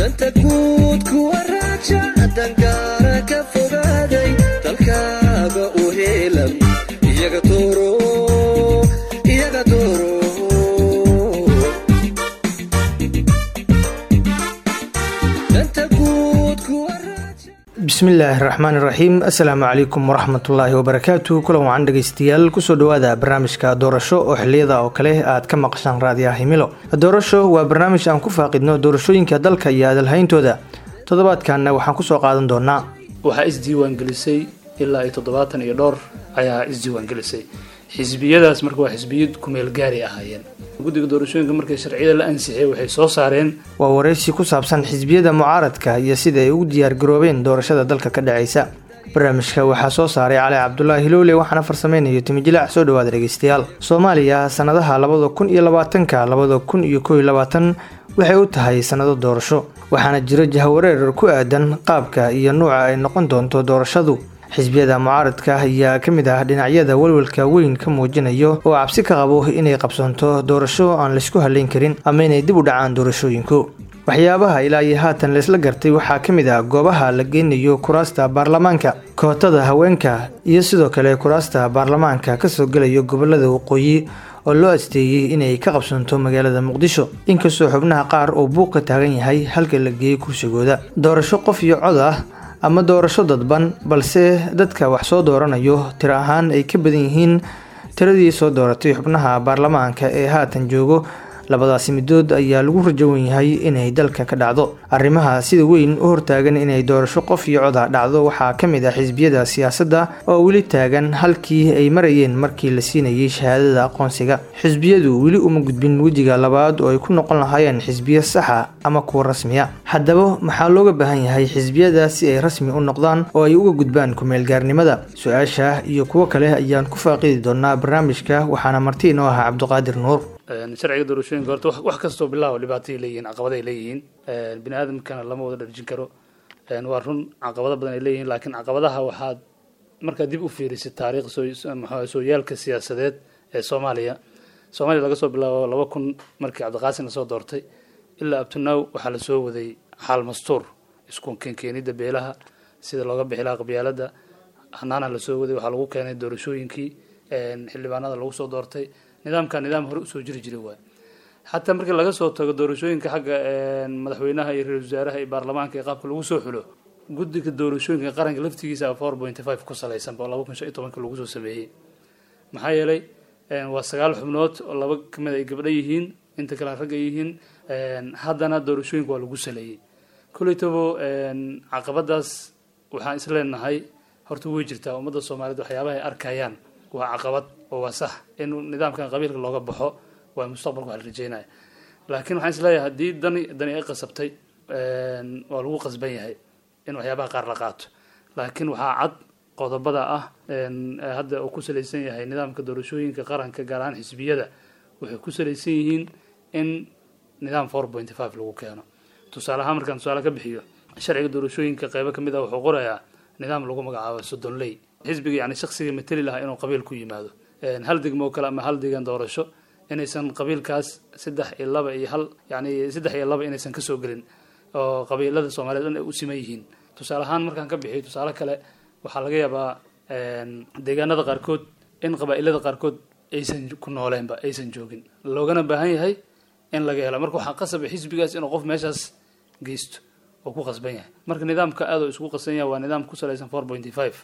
danta guud kuwa raaja dangaara ka fogaaday dalkaaga u heelan iyaga dooro iyaga dooro danta guud kuwa raaja bismillaahi raxmaani raxiim assalaamu calaykum waraxmatullaahi wabarakaatu kulan wacan dhegeystayaal kusoo dhawaada barnaamijka doorasho oo xiliyada oo kale aad ka maqashaan raadiyaha himilo doorasho waa barnaamij aan ku faaqidno doorashooyinka dalka iyo adalhayntooda toddobaadkanna waxaan kusoo qaadan doonaa waxaa isdiiwaangelisay ilaa iyo toddobaatan iyo dhowr ayaa isdiiwaangelisay xisbiyadaas marka waa xisbiyad kumeel gaari ahaayeen guddiga doorashooyinka markay sharciyada la ansixiyay waxay soo saareen waa wareysi ku saabsan xisbiyada mucaaradka iyo sida ay ugu diyaargaroobeen doorashada dalka ka dhaceysa barnaamijka waxaa soo saaray cali cabdulaahi hilowle waxaana farsameynayo timijilaac soo dhawaada dhegeystayaal soomaaliya sanadaha labada kun iyo labaatanka labada kun iyo koob iyo labaatan waxay u tahay sanado doorasho waxaana jiro jahawareer ku aadan qaabka iyo nuuca ay noqon doonto doorashadu xisbiyada mucaaradka ayaa ka mid ah dhinacyada walwalka weyn ka muujinayo oo cabsi ka qabo inay qabsanto doorasho aan laysku haleyn karin ama inay dib u dhacaan doorashooyinku waxyaabaha ilaa iyo haatan laysla gartay waxaa ka mid ah goobaha la geynayo kuraasta baarlamaanka kootada haweenka iyo sidoo kale kuraasta baarlamaanka kasoo gelayo gobolada waqooyi oo loo asteeyey inay ka qabsanto magaalada muqdisho inkastoo xubnaha qaar uu buuq ka taagan yahay halka la geeyey kursigooda doorasho qof iyo cod ah ama doorasho dadban balse dadka wax soo dooranayo tiro ahaan ay ka badan yihiin tiradii soo dooratay xubnaha baarlamaanka ee haatan joogo labadaasi midood ayaa lagu rajowan yahay inay dalka ka dhacdo arrimaha sida weyn u hortaagan inay doorasho qof iyo coda dhacdo waxaa ka mid ah xisbiyada siyaasadda oo weli taagan halkii ay marayeen markii la siinayay shahaadada aqoonsiga xisbiyadu weli uma gudbin wejiga labaad oo ay ku noqon lahaayeen xisbiyo saxa ama kuwa rasmiya haddaba maxaa looga baahan yahay xisbiyada si ay rasmi u noqdaan oo ay uga gudbaan ku-meelgaarnimada su-aasha iyo kuwo kale ayaan ku faaqidi doonaa barnaamijka waxaana marti inoo ahaa cabdiqaadir nuur sharciga doorashooyinka horta wax- wax kastoo bilaaw dhibaatay leeyihiin caqabaday leeyihiin bini aadamkana lama wada dharjin karo waa run caqabado badan ay leeyihiin laakiin caqabadaha waxaad markaad dib u fiirisid taariikh soo maxaa sooyaalka siyaasadeed ee soomaaliya soomaaliya laga soo bilaabo laba kun markii cabdiqaasin lasoo doortay ilaa abtunaaw waxaa lasoo waday xaal mastuur isku keenkeenida beelaha sida looga bixi lahaa qabyaalada hanaana lasoo waday waxaa lagu keenay doorashooyinkii xildhibaanada lagu soo doortay nidaamka nidaam hore usoo jiri jiray waay xataa markii laga soo tago doorashooyinka xagga madaxweynaha iyo ra-isul wasaaraha iyo baarlamaanka iyo qaabka lagu soo xulo guddiga doorashooyinka qaranka laftigiisa four point five ku salaysan oo laba kun shan iyo tobanka lagu soo sameeyey maxaa yeelay waa sagaal xubnood oo laba kamid ay gabdho yihiin inta kale rag ay yihiin haddana doorashooyinka waa lagu saleeyey koleytabo caqabadaas waxaan isleenahay horta way jirtaa ummadda soomaaliyeed waxyaabaha ay arkayaan waa caqabad oo waa sax in nidaamkan qabiilka looga baxo waa mustaqbalka wax la rajeynaya laakiin waxaan isleeyahay haddii dani dani ay qasabtay waa lagu qasban yahay in waxyaabaha qaar la qaato laakiin waxaa cad qodobada ah hadda uu ku salaysan yahay nidaamka doorashooyinka qaranka gaar ahaan xisbiyada waxay ku salaysan yihiin in nidaam four point five lagu keeno tusaale ahaan markaan tusaale ka bixiyo sharciga doorashooyinka qeybo kamid ah wuxuu qorayaa nidaam lagu magacaabo soddonley xisbiga yani shaksiga mateli lahaa inuu qabiil ku yimaado hal degmo kale ama hal degan doorasho inaysan qabiilkaas saddex iyo laba iyo hal yani saddex iyo laba inaysan kasoo gelin oo qabiilada soomaaliyeed dhan ay u siman yihiin tusaale ahaan markaan ka bixiyo tusaale kale waxaa laga yaabaa deegaanada qaarkood in qabaa-ilada qaarkood aysan ku nooleenba aysan joogin loogana baahan yahay in laga helo marka waxaa qasaba xisbigaas inuu qof meeshaas geysto oo ku qasban yahay marka nidaamka aad oo isku qasan yahay waa nidaam ku salaysan four pointy five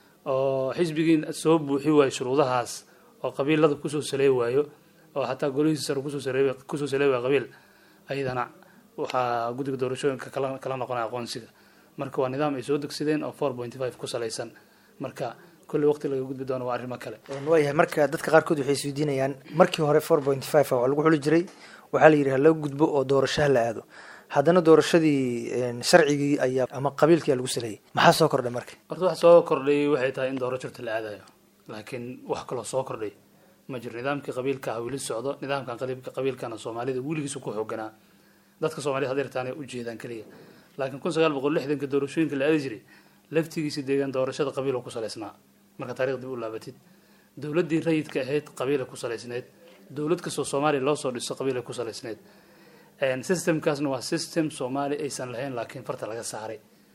oo xisbigii soo buuxi waayo shuruudahaas oo qabiilada kusoo saley waayo oo xataa golihiisa sare kusoo sale kusoo saley waayo qabiil ayadana waxaa guddiga doorashooyinka kala kala noqonaya aqoonsiga marka waa nidaam ay soo degsadeen oo four point five ku salaysan marka kulli waqti laga gudbi doono waa arrimo kale waayahay marka dadka qaarkood waxay isweydiinayaan markii hore four point five waa lagu xuli jiray waxaa la yidhi hala gudbo oo doorasho hala aado haddana doorashadii sharcigii ayaa ama qabiilkii lagu saleeyay maxaa soo kordhay marka horta wax soo kordhay waxay tahay in doorashorta la aadayo laakiin wax kaloo soo kordhay ma jiro nidaamkii qabiilka ah weli socdo nidaamkan qaliibka qabiilkana soomaalida weligiisa ku xooganaa dadka soomaaliyed hadeertaanay ujeedaan keliya laakiin kun sagaal boqol lixdanka doorashooyinka la aadi jiray laftigiisa deegaan doorashada qabiil oo ku salaysnaa marka taarikh dib u laabatid dowladdii rayidka ahayd qabiila ku salaysneed dowlad kastoo soomaaliya loo soo dhiso qabiilay ku salaysneed systemkaasna waa system soomaali aysan lahayn laakiin farta laga saaray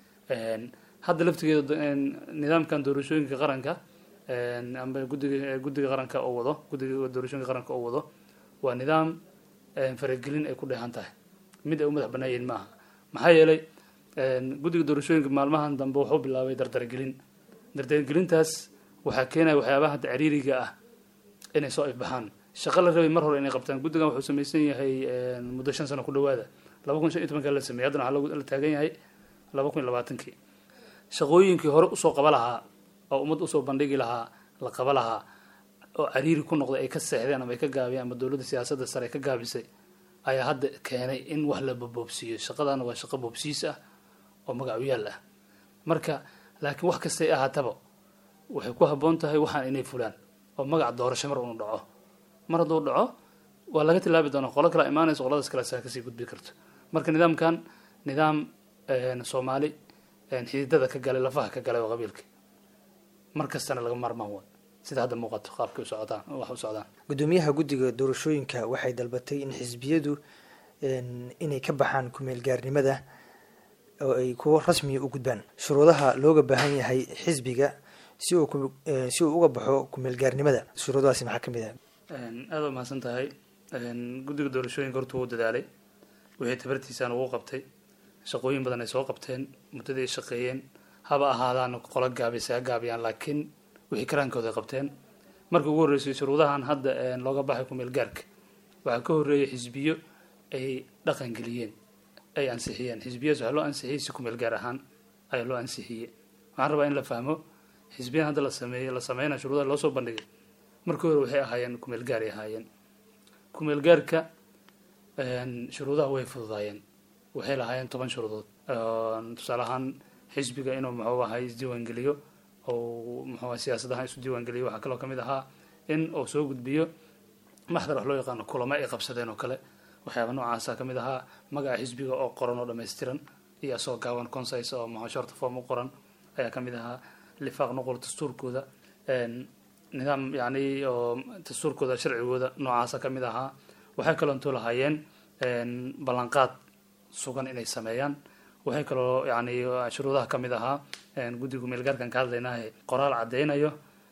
hadda laftigeeda nidaamkan doorashooyinka qaranka amba gudiga guddiga qaranka oo wado guddiga doorashooyinka qaranka oo wado waa nidaam faragelin ay ku dheehan tahay mid ay u madax banaayiin maaha maxaa yeelay guddiga doorashooyinka maalmahan dambe wuxuu bilaabay dardargelin dardargelintaas waxaa keenaya waxyaabaha hadda ciriiriga ah inay soo ifbaxaan shaqo la rabay mar hore inay qabtaan guddigan wuxuu samaysan yahay muddo shan sano ku dhawaada laba kun shan iyo tobanka la sameeyey haddana waxaa la taagan yahay laba kun iyo labaatankii shaqooyinkii hore usoo qaba lahaa oo ummad usoo bandhigi lahaa la qaba lahaa oo cariiri ku noqday ay ka seexdeen ama ay ka gaabiyeen ama dowladda siyaasadda sare ay ka gaabisay ayaa hadda keenay in wax la boboobsiiyo shaqadana waa shaqo boobsiis ah oo magacyaal ah marka laakiin wax kastay ahaataba waxay ku habboon tahay waxaan inay fulaan oo magac doorasho mar unu dhaco mar hadduu dhaco waa laga tilaabi doonaa qolo kala imaanaysa qoladaas kale saa kasii gudbi karto marka nidaamkan nidaam soomaali xididada ka galay lafaha ka galay oo qabiilka mar kastana laga maarmaan waa sida hadda muuqato qaabkay u socdaan wax u socdaan gudoomiyaha guddiga doorashooyinka waxay dalbatay in xisbiyadu inay ka baxaan kumeel gaarnimada oo ay kuwo rasmiya u gudbaan shuruudaha looga baahan yahay xisbiga si uu si uu uga baxo kumeel gaarnimada shuruudahaasi maxaa ka mid ah aada u mahadsan tahay guddiga doorashooyinka horta wuu dadaalay wixii tabartiisaan ugu qabtay shaqooyin badan ay soo qabteen muddadii ay shaqeeyeen haba ahaadaan qolo gaabisa ha gaabiyaan laakiin wixii karaankooda ay qabteen markii ugu horreysay shuruudahan hadda looga baxay kumeel gaarka waxaa ka horreeyay xisbiyo ay dhaqan geliyeen ay ansixiyeen xisbiyadas waxaa loo ansixiyey si kumeel gaar ahaan ayaa loo ansixiyey waxaan rabaa in la fahmo xisbiyadan hadda la sameeyey la sameynaya shuruudaha loo soo bandhigay markii hore waxay ahaayeen kumeel gaaray ahaayeen kumeel gaarka shuruudaha way fududaayeen waxay lahaayeen toban shuruudood tusaale ahaan xisbiga inuu muxuu ahay isdiiwaangeliyo oo muxuu ahay siyaasadaha isu diiwaangeliyo waxaa kaloo kamid ahaa in uu soo gudbiyo maxdar wax loo yaqaano kulamo ay qabsadeen oo kale waxyaaba noocaasa kamid ahaa magaca xisbiga oo qoran oo dhammaystiran iyo asoo gaaban consis oo muxuu shorta form u qoran ayaa kamid ahaa lifaaq nuqul dastuurkooda nidaam yani oo dastuurkooda sharcigooda noocaasa kamid ahaa waxay kaloo intuu lahaayeen ballanqaad sugan inay sameeyaan waxay kaloo yani shuruudaha kamid ahaa guddiga meelgaarkan ka hadlaynaahe qoraal caddeynayo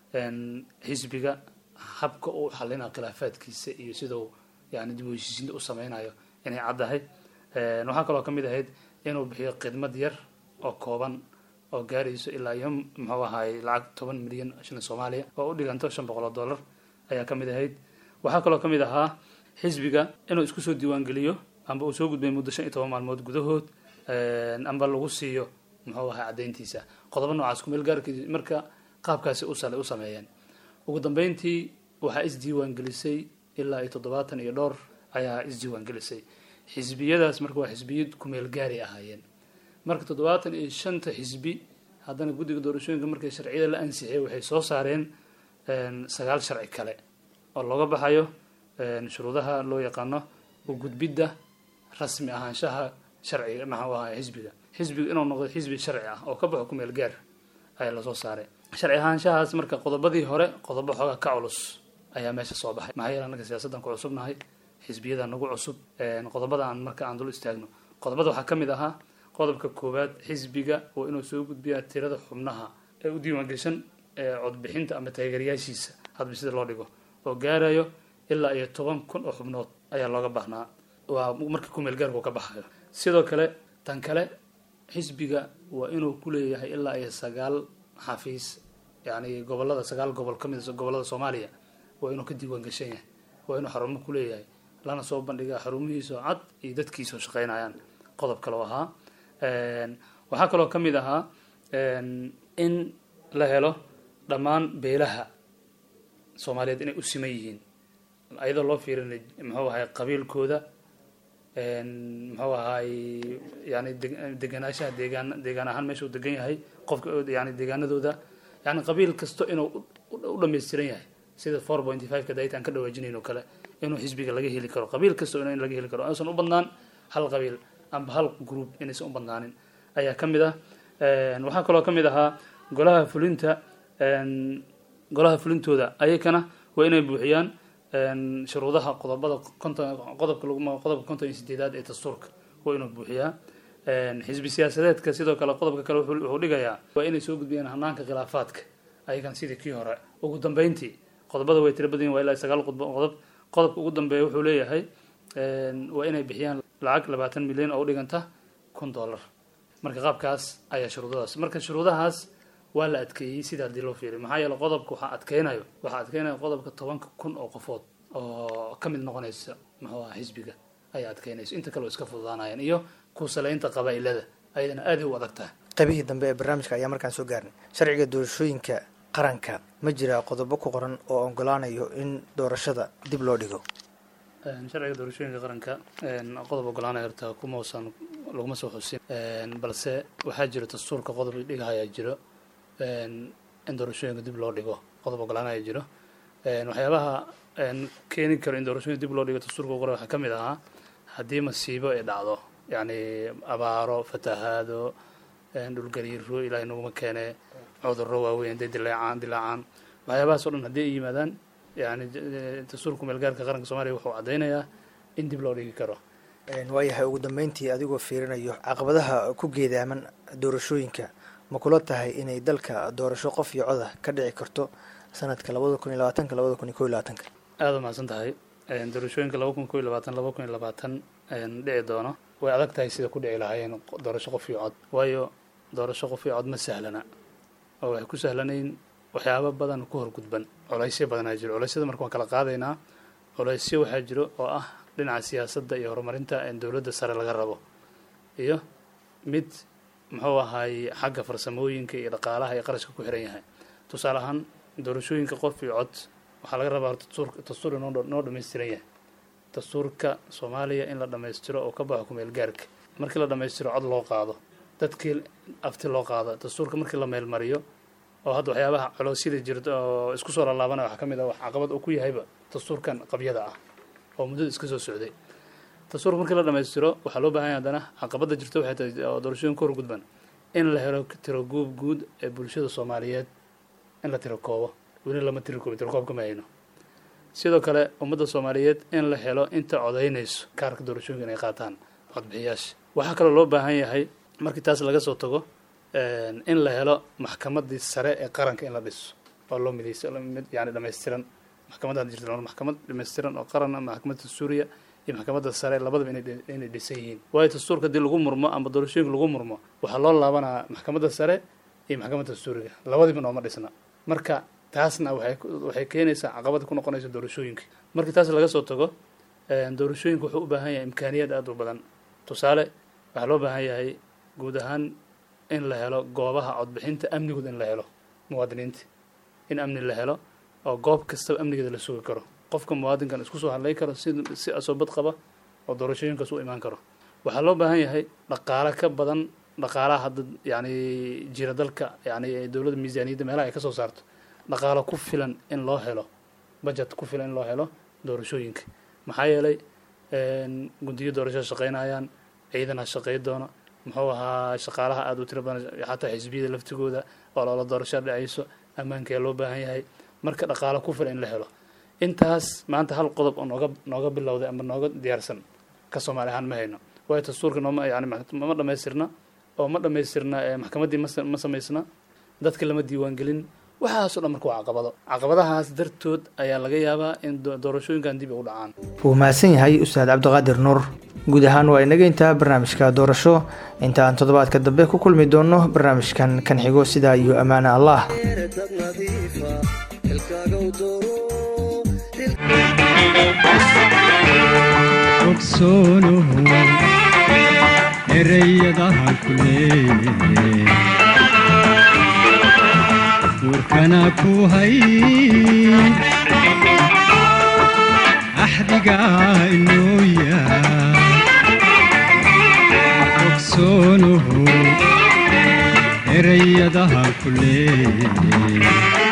xisbiga habka uu xalina khilaafaadkiisa iyo sidau yani dib u heshiisiinta u sameynayo inay caddahay waxaa kaloo kamid ahayd inuu bixiyo khidmad yar oo kooban oo gaarayso ilaa iyo muxuu ahaay lacag toban milyan shilin soomaaliya oo u dhiganto shan boqol oo dollar ayaa kamid ahayd waxaa kaloo kamid ahaa xisbiga inuu isku soo diiwaangeliyo amba uu soo gudbay muddo shan iyo toban maalmood gudahood amba lagu siiyo muxuu ahaa caddayntiisa qodobo noocaas kumeel gaarkii marka qaabkaasi usale u sameeyeen ugu dambeyntii waxaa isdiiwaangelisay ilaa iyo toddobaatan iyo dhowr ayaa isdiiwaangelisay xisbiyadaas marka waa xisbiyo kumeel gaari ahaayeen marka toddobaatan iyo shanta xisbi haddana guddiga doorashooyinka markay sharciyada la ansixiyay waxay soo saareen sagaal sharci kale oo looga baxayo shuruudaha loo yaqaano u gudbidda rasmi ahaanshaha sharciga maxuu ahaa xisbiga xisbiga inuu noqdo xisbi sharci ah oo ka baxo kumeel gaar ayaa lasoo saaray sharci ahaanshahaas marka qodobadii hore qodobo xoogaa ka culus ayaa meesha soo baxay maxaa yeele annaga siyaasaddan ku cusubnahay xisbiyada nagu cusub qodobada aan marka aan dul istaagno qodobada waxaa ka mid ahaa qodobka koowaad xisbiga waa inuu soo gudbiyaa tirada xubnaha ee u diiwaangeshan codbixinta ama taageerayaashiisa hadba sida loo dhigo oo gaarayo ilaa iyo toban kun oo xubnood ayaa looga baahnaa waa marka kumeel gaarku ka baxayo sidoo kale tan kale xisbiga waa inuu ku leeyahay ilaa iyo sagaal xafiis yani gobolada sagaal gobol ka mid gobolada soomaaliya waa inuu ka diiwaan gashan yahay waa inuu xarumo ku leeyahay lana soo bandhigaa xarumihiisoo cad iyo dadkiisoo shaqeynayaan qodob kaloo ahaa waxaa kaloo ka mid ahaa in la helo dhammaan beelaha soomaaliyeed inay u siman yihiin ayadoo loo fiirinay muxuu ahay qabiilkooda muxuu ahaay yani deganaanshaha deegaan deegaan ahaan meesha uu degan yahay qofka yani deegaanadooda yani qabiil kasto inuu u dhammaystiran yahay sida four pointy five ka daytaan ka dhawaajinayn oo kale inuu xisbiga laga heli karo qabiil kasto in laga heli karo aysan u badnaan hal qabiil amba hal group inaysan u badnaanin ayaa ka mid ah waxaa kaloo ka mid ahaa golaha fulinta golaha fulintooda ayakana waa inay buuxiyaan een, shuruudaha qodobada konton qodobka lagu ma- qodobka konton iyo sideedaad ee dastuurka waa inuu buuxiyaa Een, xisbi siyaasadeedka sidoo kale qodobka kale wuxuu wuxuu dhigayaa waa inay soo gudbiyaan hanaanka khilaafaadka ayagan sidii kii hore ugu dambeyntii qodobada way tiro badan yihin waa ilaa sagaal qodbo qodob qodobka ugu dambeeya wuxuu leeyahay een, waa inay bixiyaan lacag labaatan milyan oo u dhiganta kun dollar marka qaabkaas ayaa shuruudadaas marka shuruudahaas waa la adkeeyey sida haddii loo fiiriyo maxaa yeele qodobka waxaa adkeynayo waxaa adkeynaya qodobka tobanka kun oo qofood oo ka mid noqonaysa muxuu aha xisbiga ayaa adkeynaysa inta kale oo iska fududaanayaan iyo kuusaleynta qabaa'ilada ayadana aaday u adag tahay qaybihii dambe ee barnaamijka ayaa markaan soo gaarnay sharciga doorashooyinka qaranka ma jiraa qodobo ku qoran oo ogolaanayo in doorashada dib loo dhigo Een, sharciga doorashooyinka qaranka een, qodob ogolaanaya horta kuma usan laguma soo xusin Een, balse waxaa jiro dastuurka qodob dhigahayaa jiro een, in doorashooyinka dib loo dhigo qodob ogolaanaya jiro Een, waxyaabaha een, keeni karo in doorashooyinka dib loo dhigo dastuurka qore waxaa ka mid ahaa haddii masiibo ay dhacdo yacni abaaro fatahaado een, dhulgariiro ilaahay naguma keene cudurro waaweyn hadday dilaacaan dilaacaan waxyaabahaas oo dhan haddii ay yimaadaan yani j- dastuurka meelgaarka qaranka soomaaliya wuxuu caddeynayaa in dib loo dhigi karo waayahay ugu dambeyntii adigoo fiirinayo caqabadaha ku geedaaman doorashooyinka ma kula tahay inay dalka doorasho qof iyo coda ka dhici karto sanadka labada kun iyo labaatanka labada kun iyo ko iyo labaatanka aada umahadsan tahay Een, doorashooyinka laba kun ko iyo labaatan laba kun iyo labaatan een, dhici doono way adag tahay sida ku dhici lahaayeen qo- doorasho qof iyo cod waayo doorasho qof iyo cod ma sahlana oo waxay ku sahlanayn waxyaabo badan ku horgudban colaysyo badanaa jiro coleysyada marka waan kala qaadaynaa colaysyo waxaa jiro oo ah dhinaca siyaasadda iyo horumarinta een dowladda sare laga rabo iyo mid muxuu ahaay xagga farsamooyinka iyo dhaqaalaha iyo qarashka ku xiran yahay tusaale ahaan doorashooyinka qof iyo cod waxaa laga rabaa horta dastuur dastuur inoo dha- noo dhammaystiran yahay dastuurka soomaaliya in la dhammaystiro oo ka baxo kumeel gaarka markii la dhammaystiro cod loo qaado dadkii afti loo qaado dastuurka markii la meelmariyo oo hadda waxyaabaha coloosyada jirta oo isku soo laalaabanaya waxaa ka mid ah wax caqabad uu ku yahayba dastuurkan qabyada ah oo muddada iska soo socday dastuurka markii la dhammaystiro waxaa loo baahan yahay haddana caqabada jirta waxay tahay oo doorashooyin ka horgudban in la helo tiro guub guud ee bulshada soomaaliyeed in la tiro koobo weli lama tiro koobo tiro koobka ma hayno sidoo kale ummadda soomaaliyeed in la helo inta codaynayso kaarka doorashooyinka inay qaataan codbixiyaasha waxaa kaloo loo baahan yahay markii taas laga soo tago een, in la helo maxkamadii sare ee qaranka in la dhiso oo loo midayso mid yani dhammaystiran maxkamadda hadda jirta maxkamad dhammaystiran oo qaran ah maxkamadda suuriya iyo maxkamadda sare labadaba inay dhi- inay dhisan yihiin waayo dastuurka haddii lagu murmo ama doorashooyinka lagu murmo waxaa loo laabanaa maxkamadda sare iyo maxkamadda suuriga labadiba nooma dhisna marka taasna waxay ku- waxay keenaysaa caqabad ku noqonaysa doorashooyinka markii taas laga soo tago een, doorashooyinka wuxuu u baahan yahay imkaaniyaad aada u badan tusaale waxaa loo baahan yahay guud ahaan in la helo goobaha codbixinta amnigood in la helo muwaadiniinta in amni la helo oo goob kastaba amnigeeda la sugi karo qofka muwaadinkan isku soo hadlay karo si si asoobad qaba oo doorashooyinkaas u imaan karo waxaa loo baahan yahay dhaqaale ka badan dhaqaalaha hadda yani jira dalka yani dowladda miisaaniyadda meelaha ay ka soo saarto dhaqaalo ku filan in loo helo budget ku filan in loo helo doorashooyinka maxaa yeelay een, guddiyo doorasho shaqaynayaan ciidan ha shaqey doono muxuu ahaa shaqaalaha aada u tiro badan xataa xisbiyada laftigooda oo loola doorasho dhacayso ammaankaa loo baahan yahay marka dhaqaalo ku filan in la helo intaas maanta hal qodob oo nooga nooga bilowday ama nooga diyaarsan ka soomaali ahaan ma hayno waayo dastuurka nooma yani ma ma dhammaystirna oo ma dhammaystirna ee maxkamaddii ma sa- ma samaysna dadka lama diiwaangelin waxaasoo dhan marka waa caqabado caqabadahaas dartood ayaa laga yaabaa in do- doorashooyinkan dib ay u dhacaan wuu mahadsan yahay ustaad cabdiqaadir nuur guud ahaan waa inaga intaa barnaamijka doorasho inta aan toddobaadka dambe ku kulmi doono barnaamijkan kan xigo sidaa iyo ammaane allah dad nadiifa xilkaaga u dooro ogsoonuhu ereyadahan ku leeyahay warkana ku hay axdiga inoo yaa ogsoonuhu ereyadahan ku leeyahay